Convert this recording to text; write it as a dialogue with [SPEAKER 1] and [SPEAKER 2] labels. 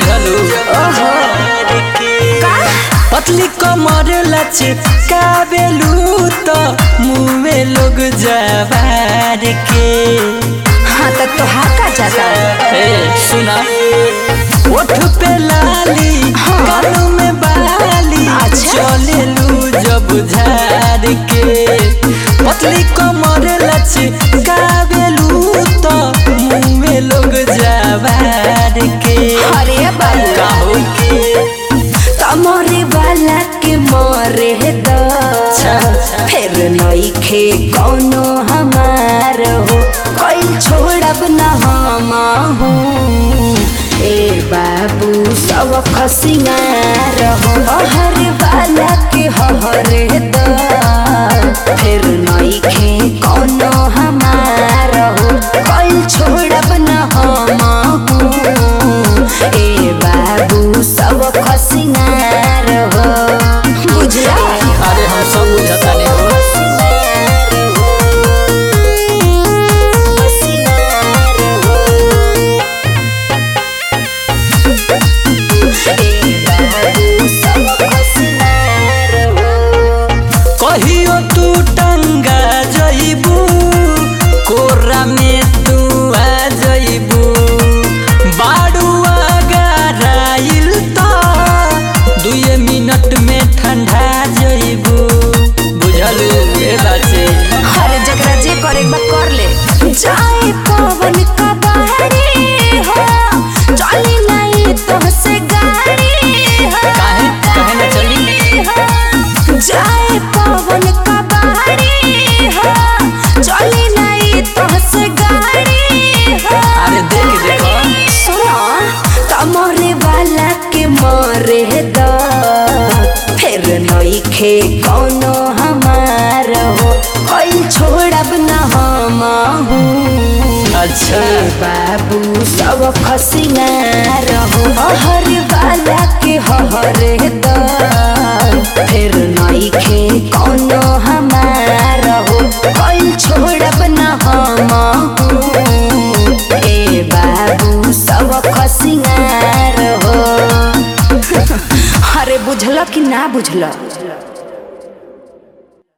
[SPEAKER 1] बुझलू
[SPEAKER 2] ओहो का
[SPEAKER 1] पतली कमर लच काबेलू तो मुँह लोग जवार के
[SPEAKER 2] हाँ तो तोहार का जाता
[SPEAKER 1] ए सुना ओठ पे लाली कानों में बाली
[SPEAKER 2] अच्छा।
[SPEAKER 1] चलेलू जब झार के पतली कमर लच काबेलू तो मुँह लोग जवार के
[SPEAKER 2] अरे बाबू
[SPEAKER 1] काहो के
[SPEAKER 2] तमरे वाला के मरे द फिर नइखे कौनो हमार हो कोई छोड़ब न हम हूँ ए बाबू सब खसिंगार हो हर वाला के हरे द फिर नइखे कौनो हमार हो कोई छोड़ब न हम हूँ ए बाबू सब खसिंगार हो बुझला
[SPEAKER 1] अरे हम सब बुझता नहीं हो कहियो तू टंगा जइबू कोरा में तू आ जइबू बाड़ुआ गराइल तो दुए मिनट में ठंडा जइबू बुझलू ए बाचे
[SPEAKER 2] हर जगह जे करे बा कर ले जाए पवन का बहरी हो चली नहीं तो से गाड़ी हो
[SPEAKER 1] काहे काहे न चली
[SPEAKER 2] जाए पवन का बहरी हो चली नहीं तो से गाड़ी हो
[SPEAKER 1] अरे देख देखो
[SPEAKER 2] सुनो तमरे वाला के मरे द फिर नइखे कौनो हमार हो कोई छोड़ब न हम हूँ
[SPEAKER 1] अच्छा
[SPEAKER 2] ए बाबू सब खसिंगार हो हर वाला के हरे द फिर नइखे कौनो हमार हो कोई छोड़ब न हम हूँ ए बाबू सब खसिंगार हो अरे बुझल कि ना बुझल